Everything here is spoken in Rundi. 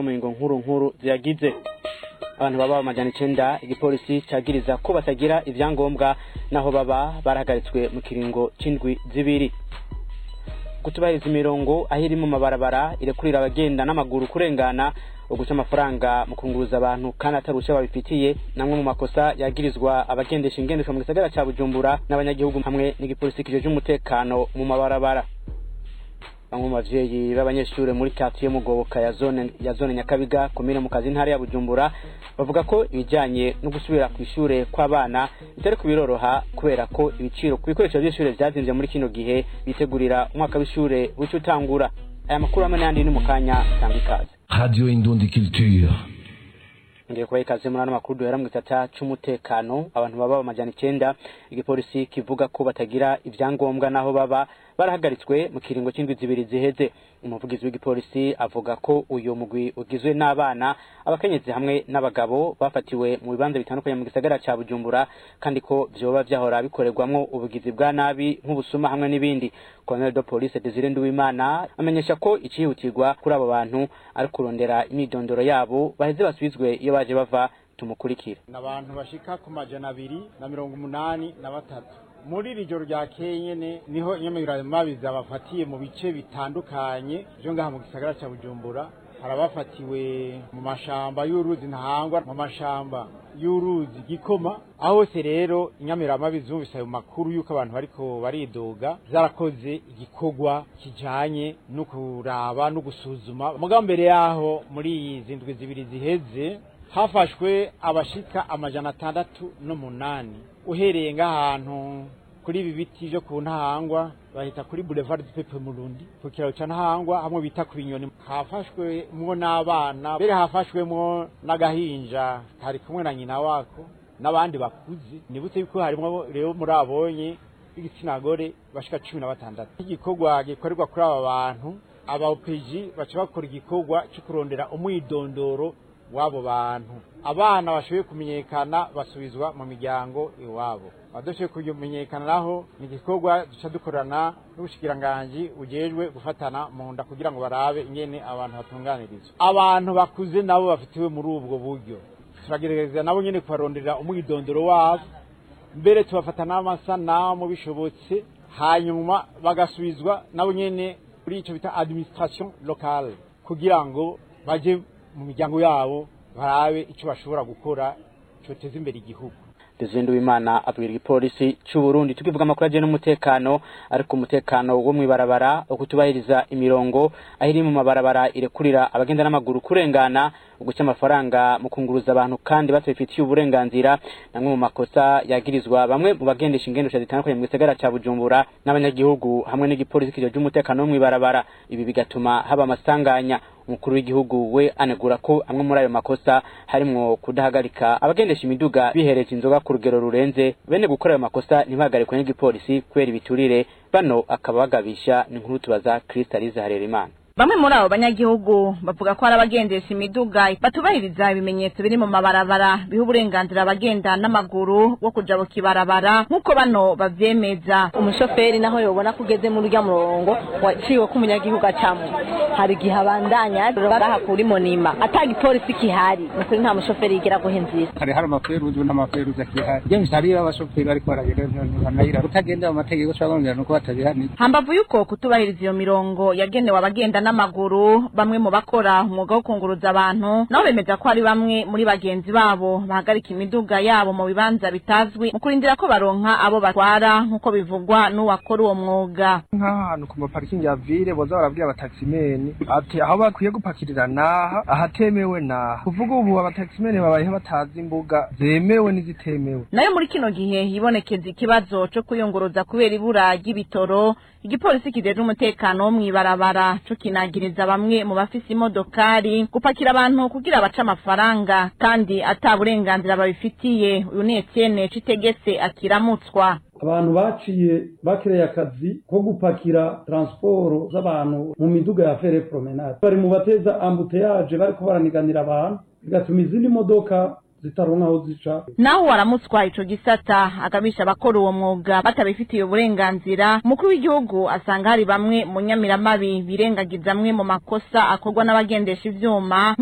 zimwe mu ngingo nkuru nkuru ziyagize abantu baba amajana icenda igipolisi cagiriza ko batagira ivyangombwa naho baba barahagaritswe mu kiringo c'indwi zibiri kutubahiriza imirongo aho iri mu mabarabara irekurira abagenda n'amaguru kurengana uguca amafaranga mu kunguruza abantu kandi atarusha babifitiye namwe mu makosa yagirizwa abagendesha ingendeshwa mu gisagara ca bujumbura n'abanyagihugu hamwe n'igipolisi kijeje umutekano mu mabarabara bamwe mu bavyeyi b'abanyeshure muri quartier mugoboka ya zone ya zone nyakabiga komine mu kazi ntara ya bujumbura bavuga ko ibijanye no gusubira ku ishure kw'abana bitari kubiroroha kubera ko ibiciro ku bikoresho vy'ishure vyazimvye muri kino gihe bitegurira umwaka w'ishure buca utangura aya makuru hamwe n'ayandi ni mu kanya tanga ikaze Radio Indundi Culture. ngiye kubaha ikaze muri ano makuru duhera mu gisata c'umutekano abantu baba amajana icenda igipolisi kivuga ko batagira ivyangombwa naho baba barahagaritswe mu kiringo c'indwi zibiri ziheze umuvugizi w'igipolisi avuga ko uyu mugwi ugizwe n'abana abakenyezi hamwe n'abagabo bafatiwe mu bibanza bitandukanye mu gisagara ca bujumbura kandi ko vyoba vyahora bikorerwamwo ubugizi bwa nabi nk'ubusuma hamwe n'ibindi colonel de police desire nduwimana amenyesha ko icihutirwa kuri abo bantu ari kurondera imyidondoro yabo baheze basubizwe iyo baje bava tumukurikire ni abantu bashika ku majana abiri na mirongo umunani na batatu muri iri joro rya nyene niho inyamiramabi zabafatiye mu bice bitandukanye vyo ngaha mu gisagara ca bujumbura hari abafatiwe mu mashamba y'uruzi ntahangwa mu mashamba y'uruzi gikoma aho hose rero inyamiramabi zumvise ayo makuru y'uko abantu bariko baridoga zarakoze igikorwa kijanye no kuraba no gusuzuma mugabo mbere yaho muri izi ndwi zibiri ziheze hafashwe abashika amajana atandatu n'umunani uhereye ng'ahantu kuri ibi biti vyo ku ntahangwa bahita kuri boulevard du Pepe Murundi ku kiraro ca ntahangwa hamwe bita ku binyoni hafashwemwo n'abana mbere hafashwemwo n'agahinja kari kumwe na nyina wako n'abandi bakuze nibutse yuko harimwo rero muri abonye b'igitsina gore bashika cumi na batandatu igikorwa gikorerwa kuri aba bantu aba OPG baca bakora igikorwa co kurondera umwidondoro w'abo bantu abana bashoboye kumenyekana basubizwa mu miryango iwabo abadashoboye kumenyekana naho ni igikorwa duca dukorana n'ubushikiranganji bujejwe gufatana mu nda kugira ngo barabe ingene abantu batunganirizwa abantu bakuze nabo bafitiwe muri ubwo buryo turagerageza nabo nyene kubaronderera umwidondoro wabo mbere tubafata n'amasanamu bishobotse hanyuma bagasubizwa nabo nyene kuri ico bita administration locale kugira ngo baje mu miryango yabo barabe icyo bashobora gukora cyoteza imbere igihugu Desire w'Imana abwira igipolisi c'u Burundi tukivuga amakuru ajyanye n'umutekano ariko umutekano wo mwibarabara ukutubahiriza imirongo aho iri mu mabarabara irekurira abagenda n'amaguru kurengana uguca amafaranga mu kunguruza abantu kandi batabifitiye uburenganzira namwe mu makosa yagirizwa bamwe mu bagendesha ingendesha zitandukanye mu gisagara ca Bujumbura n'abanyagihugu hamwe n'igipolisi kijeje umutekano wo mwibarabara ibi bigatuma haba amasanganya umukuru w'igihugu we anegura ko amwe muri ayo makosa harimwo kudahagarika abagendesha imiduga bihereje inzoga ku rugero rurenze bene gukora ayo makosa ntibahagarikwe n'igipolisi kubera ibiturire bano akaba bagabisha ni nkuru tubaza Kristalize Harerimana Bamwe muri abo banyagihugu bavuga ko hari abagendesha imiduga batubahiriza ibimenyetso biri mu mabarabara biha uburenganzira abagenda n'amaguru wo kuja mu kibarabara nk'uko bano bavyemeza umushoferi naho yobona ko ugeze muri urya murongo waciwe ko umunyagihugu acamwo hari igihe abandanya baraha kuri monima ata gipolisi kihari ni kuri nta mushoferi yigera guha inzira hari hari amaferuzi n'amaferuzi akihari iyo hari abashoferi bariko baragenda ntibanayira kutagenda mu mategeko cabongera nuko batabihanirwa hambavu yuko kutubahiriza iyo mirongo yagenewe abagenda n'amaguru bamwe mu bakora umwuga wo kunguruza abantu nabo bemeza ko hari bamwe muri bagenzi babo bahagarika imiduga yabo mu bibanza bitazwi mu kurindira ko baronka abo batwara nk'uko bivugwa n'uwakora uwo mwuga nk'ahantu ku maparikingi ya vile boza barabwira abataximeni ati aho bakwiye gupakirira naha ahatemewe naha kuvuga ubu abataximeni babayeho batazi imbuga zemewe n'izitemewe nayo muri kino gihe hibonekeza ikibazo co kuyunguruza kubera ibura ry'ibitoro igipolisi kijejwe umutekano wo mw'ibarabara co kinagiriza bamwe mu bafise imodokari gupakira abantu kugira bace amafaranga kandi ata burenganzira babifitiye uyu ni Etienne Citegetse akiramutswa abantu baciye bakereye akazi ko gupakira transporo z'abantu mu miduga ya fere promenade bari mu bateza ambuteyaje bariko baraniganira abantu bigatuma izindi modoka zitaronka aho zica naho waramutswa ico gisata agabisha abakora uwo mwuga batabifitiye uburenganzira umukuru w'igihugu asanga hari bamwe mu nyamiramabi birengagiza amwe mu makosa akorwa n'abagendesha ivyuma